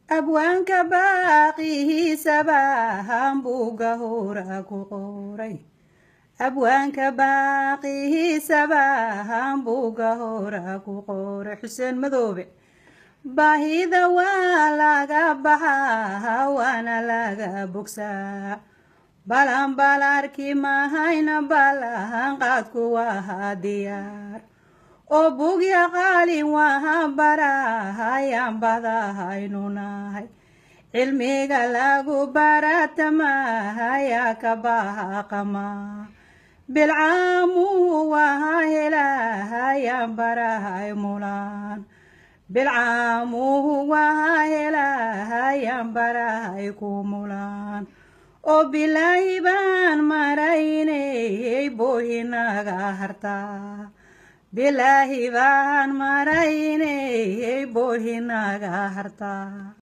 abwaanka baaqihiisaba hambuga hora ku qoray abwaanka baaqihiisaba hambuga hora ku qoray xuseen madoobe baahida waa laga baxaa waana laga bogsaa balan balarki mahayna balahan qaadku waa diyaar oo bugya qaalin wahan barahayaan badahaynu nahay cilmiga lagu baratamahayaa ka bahaqama bilcaamuhu waha helahayaan barahay mulaan bilcaamuhu waha helahayaan barahay ku mulaan oo bilaahi baan maraynayey boohinaga hartaa bilaahi baan maraynayey boohinaga hartaa